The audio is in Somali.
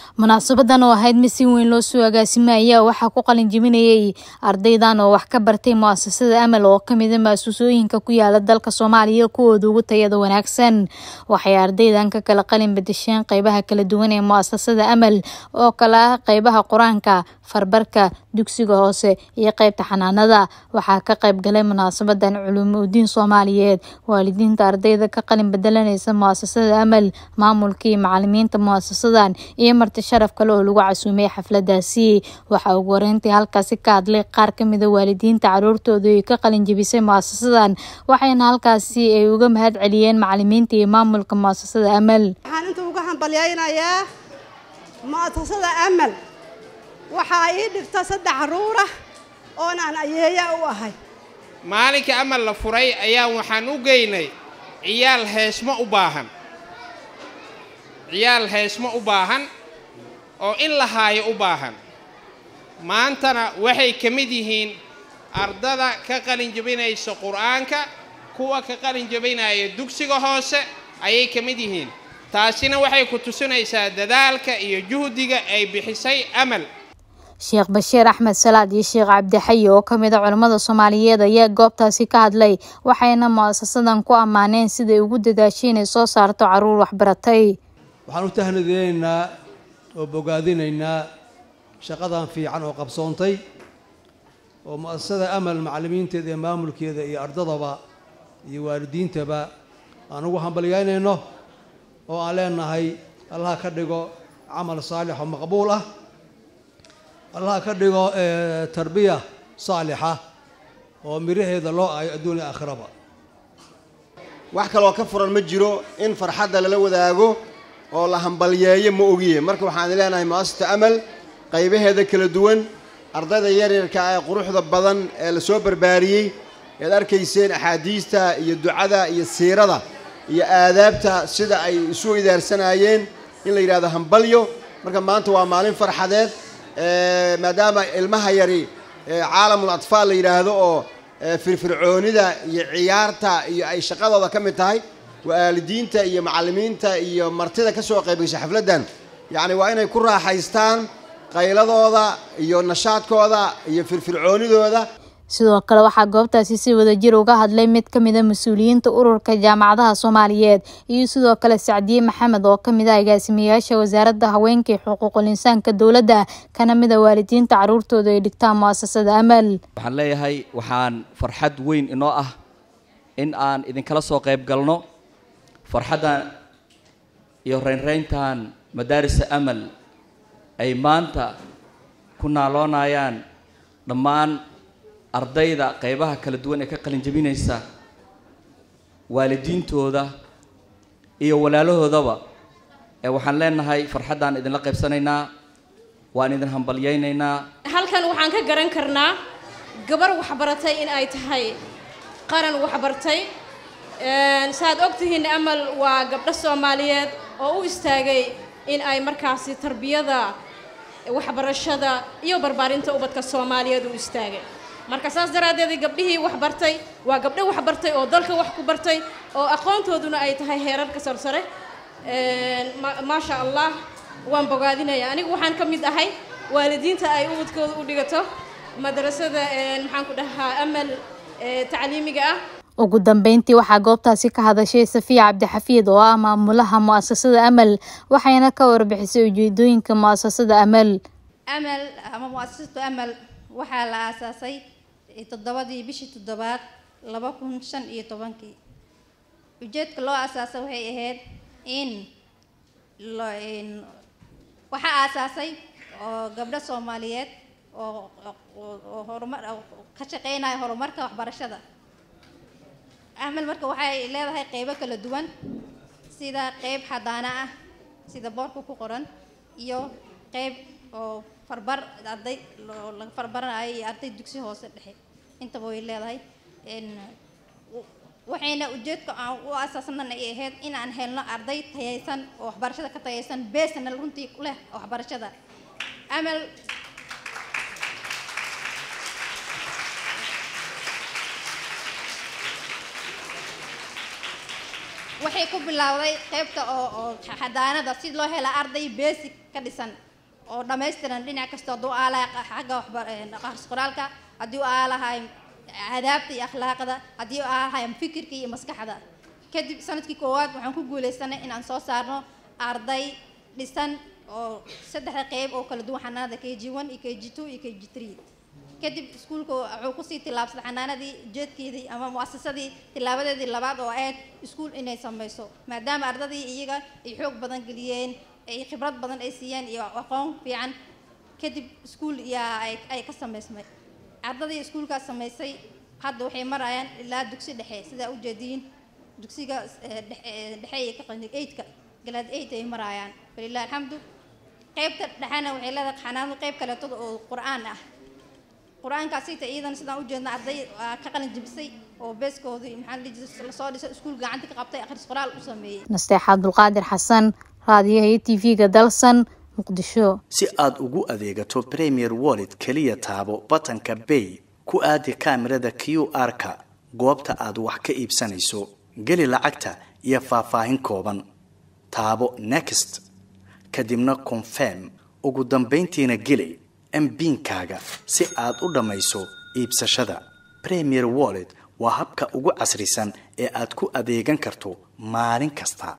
munaasabadan oo ahayd mid si weyn loo soo agaasimay ayaa waxaa ku qalin jebinayay ardaydan oo wax ka bartay muasasada amal oo kamida maasuusooyinka ku yaala dalka soomaaliya kuwooda ugu tayada wanaagsan waxay ardaydan ka kala qalin bedesheen qeybaha kala duwan ee muasasada amal oo kala ah qeybaha qur-aanka farbarka dugsiga hoose iyo qeybta xanaanada waxaa ka qeyb galay munaasabadan culuumudiin soomaaliyeed waalidiinta ardayda ka qalin bedelanaysa muasasada amal maamulka iyo macalimiinta muasasadan iyo marti sharaf kale oo lagu casuumay xafladaasi waxaa ugu horeyntii halkaasi ka hadlay qaar kamida waalidiinta caruurtooda ay ka qalin jebisay muasasadan waxayna halkaasi ay uga mahad celiyeen macalimiinta iyo maamulka muasasada amal waxaan inta uga hambalyaynayaa mu'asasada amal waxaa ii dhigta saddex caruura oon aan ayeeya u ahay maalinka amal la furay ayaa waxaan u geynay ciyaal heesmo u baahan ciyaal heesmo u baahan oo in la haayo u baahan maantana waxay ka mid yihiin ardada ka qalin jebinaysa qur'aanka kuwa ka qalin jebinaya dugsiga hoose ayay ka mid yihiin taasina waxay ku tusinaysaa dadaalka iyo juhdiga ay bixisay amal sheekh bashiir axmed salaad iyo sheekh cabdixayi oo kamid a culimmada soomaaliyeed ayaa goobtaasi ka hadlay waxayna mu'asasadan ku ammaaneen siday ugu dadaashay inay soo saarto caruur waxbaratay waxaan u tahnadeynaynaa oo bogaadinaynaa shaqadan fiican oo qabsoontay oo mu'asasada amal macallimiinteeda iyo maamulkeeda iyo ardadaba iyo waalidiintaba aan ugu hambalyaynayno oo aan leenahay allaha ka dhigo camal saalix oo maqbuul ah allaha ka dhigo tarbiya saalixa oo miraheeda loo aayo adduunya aakhiraba wax kaloo ka furan ma jiro in farxadda lala wadaago oo la hambalyeeyo ma ogiye marka waxaan leenahay mu'asasata amal qaybaheeda kala duwan ardayda yaryarka ee quruxda badan ee la soo barbaariyey ead arkayseen axaadiista iyo ducada iyo siirada iyo aadaabta sida ay isu idaarsanaayeen in la yidhahdo hambalyo marka maanta waa maalin farxadeed maadaama ilmaha yari caalamul atfaal la yidhaahdo oo firfircoonida iyo ciyaarta iyo ay shaqadooda ka mid tahay waalidiinta iyo macallimiinta iyo martida ka soo qaybgasha xafladdan yacni waa inay ku raaxaystaan qayladooda iyo nashaadkooda iyo firfircoonidooda sidoo kale waxaa goobtaasi si wadajir uga hadlay mid kamid a mas-uuliyiinta ururka jaamacadaha soomaaliyeed iyo sidoo kale sacdiye maxamed oo kamid ah agaasimayaasha wasaaradda haweenka iyo xuquuqul insaanka dowladda kana mid a waalidiinta caruurtooda ay dhigtaan mu'asasada amal waxaan leeyahay waxaan farxad weyn inoo ah in aan idinkala soo qayb galno farxaddan iyo reynreyntan madaarisa amal ay maanta ku naaloonayaan dhammaan ardayda qeybaha kala duwan ee ka qalin jebinaysa waalidiintooda iyo walaalahoodaba ee waxaan leenahay farxaddaan idinla qaybsanaynaa waan idin hambalyaynaynaa halkan waxaan ka garan karnaa gabar waxbaratay in ay tahay qaran waxbartay saaad ogtihiin amal waa gabdho soomaaliyeed oo u istaagay in ay markaasi tarbiyada waxbarashada iyo barbaarinta ubadka soomaaliyeed u istaagay marka saas daraaddeed gabdhihii wax bartay waa gabdho wax bartay oo dalka wax ku bartay oo aqoontooduna ay tahay heerarka sarsare maasha allah waan bogaadinaya anigu waxaan ka mid ahay waalidiinta ay ubadkooda u dhigato madrasada maxaan ku dhahaa amal tacliimiga ah ugu dambeyntii waxaa goobtaasi ka hadashay safiya cabdixafiid oo ah maamulaha mu'asasada amal waxayna ka warbixisay ujeedooyinka mu'asasada amal amal ama mu'asasatu amal waxaa la aasaasay toddobadii bishii toddobaad laba kun shan iyo tobankii ujeedka loo aasaasay waxay ahayd in waxaa aasaasay oo gabdho soomaaliyeed oo oo horumar ka shaqeynaya horumarka waxbarashada amal marka waxay leedahay qeybo kala duwan sida qeyb xadaana ah sida boorka ku qoran iyo qeyb oo farbar arday laga farbaranayo iyo arday dugsi hoose dhexe intaba way leedahay waxayna ujeedka aan u asaasnan ay ahayd in aan helno arday tayaysan oo waxbarashada ka tayaysan beesna runtii leh waxbarashada amal waxay ku bilowday qaybta oo oo xadaanada si loo hela arday basic ka dhisan oo dhammaystiran dhinac kasta hadduu aalahay xagga waxbaaqars qoraalka haddii u aalahay adaabta iyo akhlaaqda haddii u aalahay fikirka iyo maskaxda kadib sanadkii koowaad waxaan ku guuleysanay inaan soo saarno arday dhisan oo saddexda qeyb oo kala duwan xanaanada k g one iyo k g two iyo k g three kadib iskuulka wuxuu kusii tillaabsaday xanaanadii ujeedkeedii ama muasasadii tilaabadeedii labaad oo ahayd iskuul inay sameyso maadaama ardadii iyaga ay xoog badan geliyeen ay khibrad badan ay siiyeen iyo aqoon fiican kadib iskuul yaa ay ka sameysmay ardadii iskuulkaas sameysay hadda waxay marayaan ilaa dugsi dhexe sidaa ujeediin dugsiga dhexe iyo kaqani eidka galaad eid ay marayaan walilah alxamdu qaybta dhexena waxay leedahay xanaanadu qayb kaleetada oo qur-aan ah qur-aankaasita iyadan sidaan ujeedna arday ka qalin jibisay oo beeskoodii maxaa lasoo dhisay iskuul gacanta ka qabtay akhris qoraal u sameeyey nasteex abdulqaadir xasan raadiyaha iyo t v-ga dalsan muqdisho si aad ugu adeegato premier wallet keliya taabo batanka bay ku aadi kaamirada q r-ka goobta aad wax ka iibsanayso geli lacagta iyo faahfaahin kooban taabo next kadibna confirm ugu dambayntiina geli mbiinkaaga si aad u dhammayso iibsashada premier wallet waa habka ugu casrisan ee aad ku adeegan karto maalin kasta